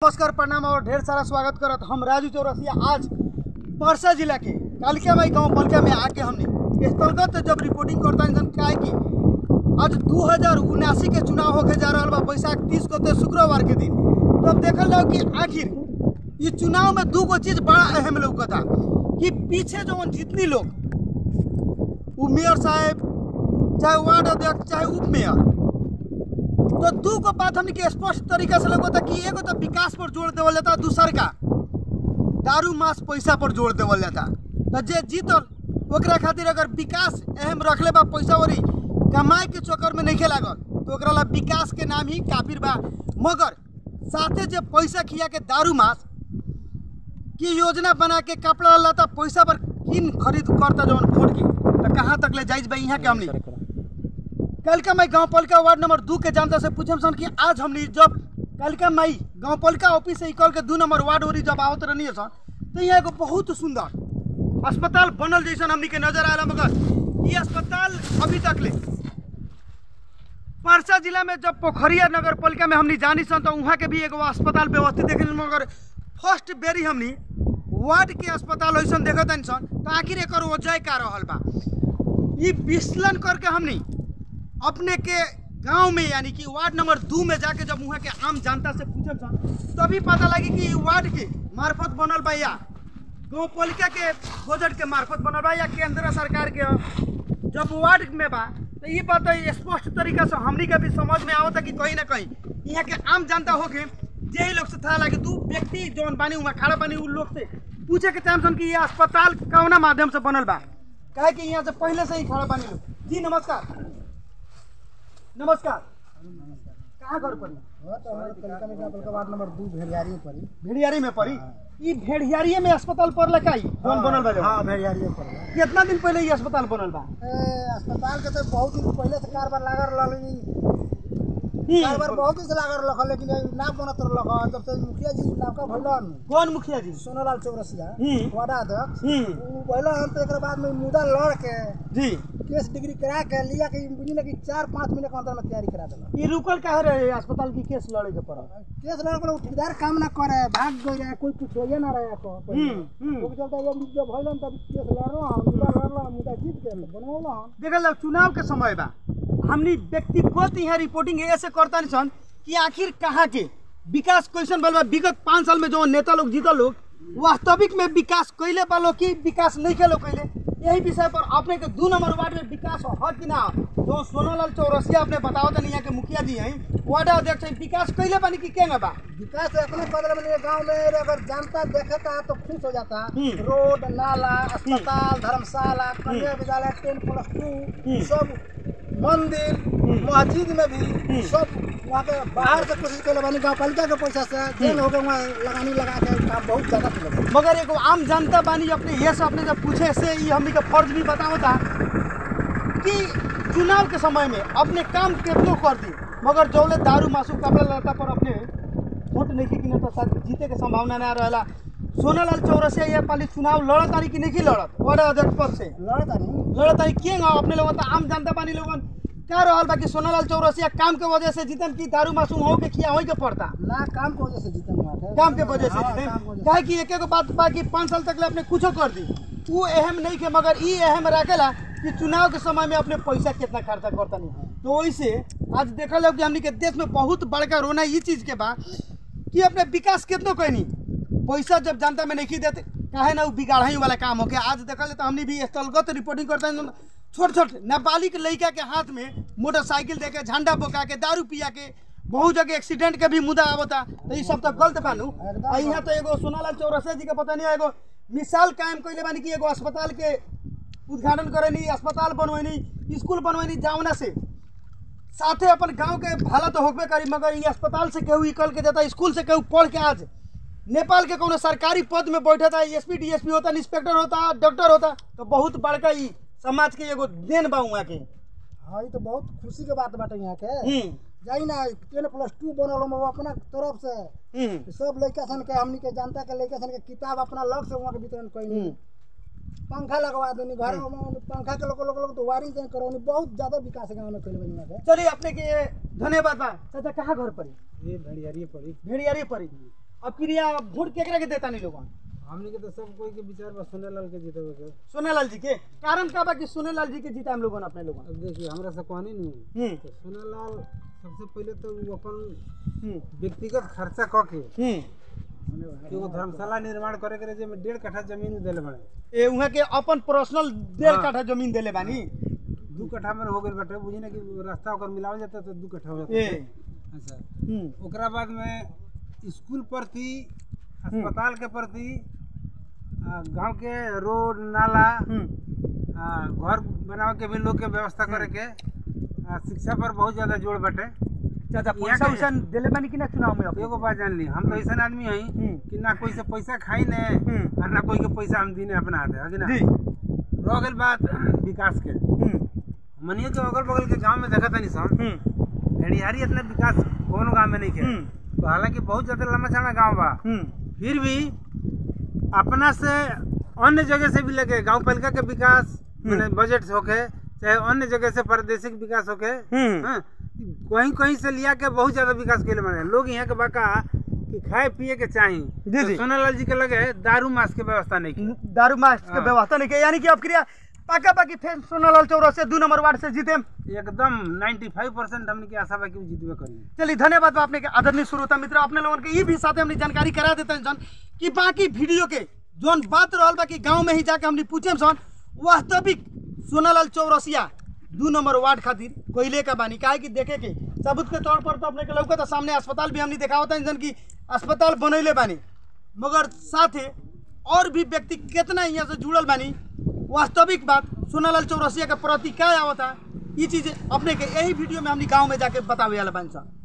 नमस्कार प्रणाम और ढेर सारा स्वागत करत हम राजू चौरसिया आज परसा जिला के कालिका माई गांव बलका में आके हमने स्थलगत जब रिपोर्टिंग करता इंसान का है कि आज दू हजार उनासी के चुनाव होके जा रहा बा बैसाख तीस को ते शुक्रवार के दिन तब देखल जाओ कि आखिर ये चुनाव में दू गो चीज बड़ा अहम लौकता कि पीछे जो जितनी लोग वो मेयर साहब चाहे वार्ड अध्यक्ष चाहे उप मेयर तो दू को बात हमने के स्पष्ट तरीका से लगता कि एगो तो विकास पर जोर देवल जाता दूसर का दारू मास पैसा पर जोर देवल जाता तो जे जीतल ओकरा खातिर अगर विकास अहम रखले बा पैसा वरी कमाए के चक्कर में नहीं लागल तो ओकरा ला विकास के नाम ही काफिर बा मगर साथे जे पैसा खिया के दारू मास की योजना बना के कपड़ा लता पैसा पर किन खरीद करता जवन वोट की तो कहाँ तक ले जाइज बा यहाँ के हमनी कलका माई गांव पालिका वार्ड नंबर दू के जनता से पूछम सन कि आज हमनी जब कलका माई गांव पालिका ऑफिस से निकल के दू नंबर वार्ड ओरी जब आवत रहनी सन तो यहाँ एगो बहुत सुंदर अस्पताल बनल जैसन हमनी के नजर आया मगर ये अस्पताल अभी तक ले परसा जिला में जब पोखरिया नगर पालिका में हमनी जानी सन तो वहाँ के भी एगो अस्पताल व्यवस्थित देखे मगर फर्स्ट बेरी हमनी वार्ड के अस्पताल वैसन देखत हनी सन तो आखिर एक वजह का रहल बा ये विश्लेषण करके हमनी अपने के गांव में यानी कि वार्ड नंबर दू में जाके जब वहाँ के आम जनता से पूछल सन तभी पता लगी कि ई वार्ड के मार्फत बनल बा या गाँव पालिका के बजट के मार्फत बनल बा या केंद्र सरकार के ह। जब वार्ड में बा तो ये बात है स्पष्ट तरीका से हमनी के भी समझ में आवता कि कहीं ना कहीं यहाँ के आम जनता होके जे लोग से था लगे दू व्यक्ति जौन बानी वहाँ खड़ा बानी उन लोग से पूछे के टाइम सन कि ये अस्पताल कौना माध्यम से बनल बा काहे कि यहाँ से पहले से ही खड़ा बानी लोग जी नमस्कार नमस्कार कहाँ घर पड़ी वार्ड नंबर दू भेड़ियारी पड़ी भेड़ियारी में पड़ी ई भेड़ियारी में अस्पताल पर लकाई कौन बनल बा हाँ जवन? भेड़ियारी पड़ी कितना दिन पहले ये अस्पताल बनल बा ए, अस्पताल के तो बहुत दिन पहले से कारबार लागल रहल ई, कारबार बहुत दिन से लागल रहल लेकिन ये ना बनत रहल जब से मुखिया जी नौका भइलन कौन मुखिया जी सोनालाल चौरसिया हम्म। वार्ड अध्यक्ष हम्म, उ भइलन तो एकरा बाद में मुद्दा लड़ के जी केस डिग्री करा के लिया के बुझी ना कि चार पाँच महीने के अंदर में तैयारी करा देलक ई रुकल काहे रहे अस्पताल की केस लड़े के पड़ल केस लड़ के ठेकेदार काम ना करे भाग गई रहे कोई पूछे ना रहे को हम्म, हम्म। ओके चलते जब जब भइलन तब केस लड़ल मुद्दा लड़ल मुद्दा जीत के बनौल देखल जाओ चुनाव के समय बा हमनी व्यक्तिगत यहाँ रिपोर्टिंग ऐसे करता नहीं सन कि आखिर कहाँ के विकास कैसन बल बा विगत पाँच साल में जो नेता लोग जीतल लोग वास्तविक में विकास कैले बा लोग कि विकास नहीं खेलो कैले यही विषय पर अपने के दू नंबर वार्ड में विकास हो कि ना हो? जो सोनालाल चौरसिया अपने बताओ तो यहाँ के मुखिया जी हैं वार्ड अध्यक्ष हैं विकास कैले बानी कि केंगे बा विकास अपने बदल में गांव में अगर जनता देखता तो खुश हो जाता हम्म। रोड नाला अस्पताल धर्मशाला कन्या विद्यालय टेन प्लस टू सब मंदिर मस्जिद में भी सब वहाँ के बाहर से कोशिश कर बानी गाँव पालिका के पैसा से जेल हो गए वहाँ लगानी लगा के काम बहुत ज्यादा किया मगर एगो आम जनता बानी अपने ये से अपने जब पूछे से ये हमनी के फर्ज भी बताओ था कि चुनाव के समय में अपने काम कितनो कर दी मगर जौले दारू मासू कपड़ा लता पर अपने वोट नहीं की ना तो शायद जीते के संभावना ना रहेला सोनालाल चौरसिया ये पाली चुनाव लड़त तारी कि नहीं लड़त वार्ड अध्यक्ष पद से लड़ता नहीं लड़त तारी के अपने लोगन तो आम जनता बानी लोगन क्या रहल बा कि सोनालाल चौरसिया काम के वजह से जीतन की दारू मासूम हो के खिया हो के पड़ता ना काम की वजह से जीतन हुआ था काम के वजह से हाँ, जीते काम की वजह से। काहे कि एक एक बात बा कि पाँच साल तक ले अपने कुछो कर दी वो अहम नहीं के मगर ई अहम रखेला कि चुनाव के समय में अपने पैसा कितना खर्चा करता नहीं तो वैसे आज देखल जाओ कि हमनी के देश में बहुत बड़का रोना ई चीज के बा कि अपने विकास कितनो कैनी पैसा जब जनता में नहीं देते काहे ना वो बिगाड़ाई वाला काम हो गया आज देखल जाए तो हमनी भी स्थलगत रिपोर्टिंग करते हैं छोट छोट नाबालिग लड़का के हाथ में मोटरसाइकिल दे के झंडा बोका के दारू पिया के बहुत जगह एक्सीडेंट के भी मुद्दा आवता तो ये सब तो गलत बानू एकदम आ यहाँ तो एगो सोनालाल चौरसिया जी के पता नहीं एगो मिसाल कायम कैले बानी कि एगो अस्पताल के उद्घाटन करेनी अस्पताल बनवेनी स्कूल बनवेनी जावना से साथे अपन गांव के भला तो होबे करी मगर ये अस्पताल से केहू निकल के देता स्कूल से केहू पढ़ के आज नेपाल के कोनो सरकारी पद में बैठा था S P D S P होता इंस्पेक्टर होता डॉक्टर होता तो बहुत बड़का ई समाज के एगो देन बा वहाँ के हाँ ये तो बहुत खुशी के बात बाटे यहाँ के हम्म, जाई ना टेन प्लस टू बनल हम अपना तरफ से हम्म, सब लड़का सन के हमनी के जनता के लड़का सन के किताब अपना लग से वहाँ के वितरण कैनी हम्म। पंखा लगवा देनी घर में पंखा के लोग लोग लोग तो वायरिंग तैयार करवानी बहुत ज्यादा विकास है गाँव में कैले बनी यहाँ के चलिए अपने के धन्यवाद बा चाचा कहाँ घर पड़ी ये भेड़ियारी पड़ी भेड़ियारी पड़ी अब क्रिया वोट केकरा के देता नहीं लोगन हमने के तो सब कोई के विचार बस सुने लाल के जीते के सोनेलाल जी के कारण का बा कि सोनेलाल जी के जीता हम लोगन अपने लोगन अब देखिए हमरा से कहनी नहीं हम्म तो सुने लाल सबसे पहले तो वो अपन हम्म व्यक्तिगत खर्चा क के हम्म एगो धर्मशाला निर्माण करे के रहे जेमे डेढ़ कट्ठा जमीन देले बड़े ए उहाँ के अपन पर्सनल डेढ़ हाँ। काठा जमीन देले बानी दू कट्ठा में हो गइल बाटे बुझी ना कि रास्ता ओकर मिलावल जाता तो दू कट्ठा हो जाता ए अच्छा हम्म ओकरा बाद में स्कूल प्रति अस्पताल के प्रति आ, गांव के रोड नाला हम्म आ, घर बनावे के भी लोग के व्यवस्था करे के आ, शिक्षा पर बहुत ज्यादा जोर बाटे चाचा यहाँ पैसा के- उसा देले बानी कि ना चुनाव में अब एगो बात जान ली हम तो ऐसा आदमी हई हम्म। कि ना कोई से पैसा खाई ने हम्म। और ना कोई के पैसा हम दीने अपना हाथे है कि ना जी रह गइल बात विकास के हम्म मनिए के अगल बगल के गांव में देखा तनी सन हम्म भेड़िहारी इतना विकास कोनो गांव में नहीं के हम्म। तो हालांकि बहुत ज्यादा लंबा चौड़ा गांव बा हम्म फिर भी अपना से अन्य जगह से भी लेके गांव पालिका के विकास मैंने बजट होके चाहे अन्य जगह से प्रादेशिक विकास होके हम्म। हाँ, कहीं कहीं से लिया के बहुत ज्यादा विकास के लिए लोग यहाँ के बाका कि खाए पिए के चाही जी, जी। तो सोनालाल जी के लगे दारू मास के व्यवस्था नहीं की दारू मास के हाँ। व्यवस्था नहीं के यानी कि अब क्रिया पाका पाकी फिर सोनालाल चौरसिया दू नंबर वार्ड से जीते एकदम 95 परसेंट हमने की आशा बा कि उ जीतबे करी चलिए धन्यवाद बा अपने के आदरणीय श्रोता मित्र अपने लोगन के ये भी साथे हमने जानकारी करा देते हैं सन कि बाकी वीडियो के जोन बात रहल बा कि गांव में ही जाके हमने पूछे सन वास्तविक सोनालाल चौरसिया दू नंबर वार्ड खातिर कोयले का बानी काहे कि देखे के सबूत के तौर पर तो अपने के लौका तो सामने अस्पताल भी हमने दिखावत है सन कि अस्पताल बनैले बानी मगर साथे और भी व्यक्ति कितना यहाँ से जुड़ल बानी वास्तविक बात सोनालाल चौरसिया के प्रति क्या आवता ये चीज अपने के यही वीडियो में हमने गांव में जाके बतावे वाला बानी सन